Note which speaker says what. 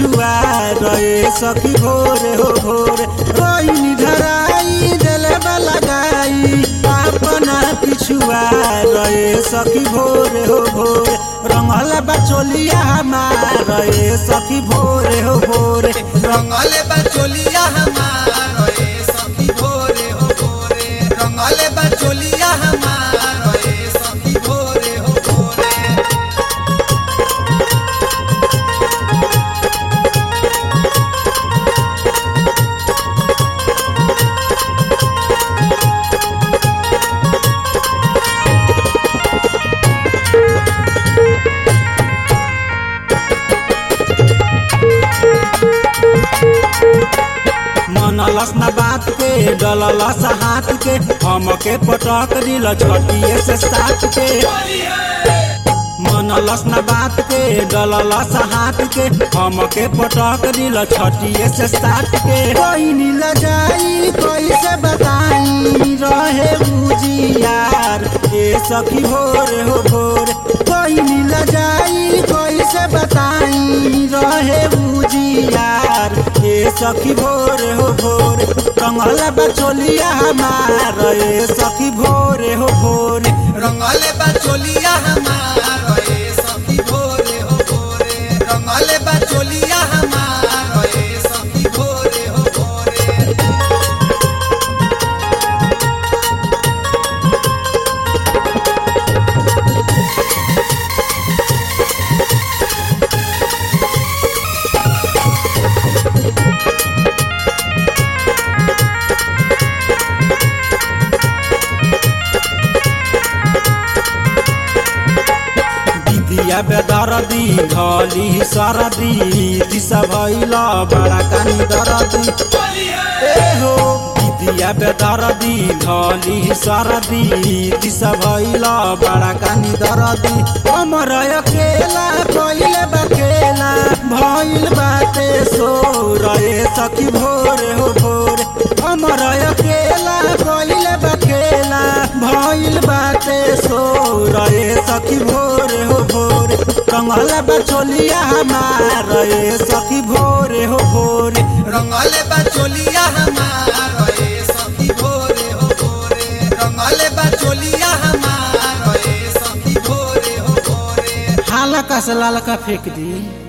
Speaker 1: पिछुआ रहे सखी भोरे हो भोरे रोइनी धराई दिले लगाई अपना पिछुआ रहे सखी भोरे हो भोरे रंगल बचोलिया हमार रहे सखी भोरे हो भोरे
Speaker 2: रंगले बचोलिया हमार ए सखी भोरे हो भोरे रंगले बचोलिया हमार ए सखी भोरे हो भोरे
Speaker 1: मनलस न बात के डललस हाथ के हमके पटक दिल छटिए से साथ के मनलस न बात के डललस हाथ के हमके पटक दिल छटिए से साथ के कोई नील जाई कैसे बताई रहे बुझियार ए सखी भोरे हो भोरे कोई नील जाई कैसे बताई रहे बुझियार ए सखी भोरे हो भोरे कंगल बचोलिया हमार ए सखी भोरे हो भोरे
Speaker 2: रंगले बचोलिया हमार ए सखी भोरे हो भोरे रंगले बचोलिया हमार ए सखी भोरे हो भोरे
Speaker 1: दिदिया बेदरदी धली सरदी दिशा भैल बड़ा कानी दरदी ए हो दिदिया बेदरदी धली सरदी दिशा भैल बड़ा कानी दरदी हमर अकेला कइले बकेला भइल बाटे सो रहे सखी भोरे हो भोरे हमर अकेला कइले बकेला भइल बाटे सो रहे सखी भोरे हो भोरे कंगल बचोलिया हमार रहे सखी भोरे हो भोरे
Speaker 2: रंगले बचोलिया हमार ए सखी भोरे हो भोरे रंगले बचोलिया हमार ए सखी भोरे हो भोरे
Speaker 1: हालका से लालका फेंक दी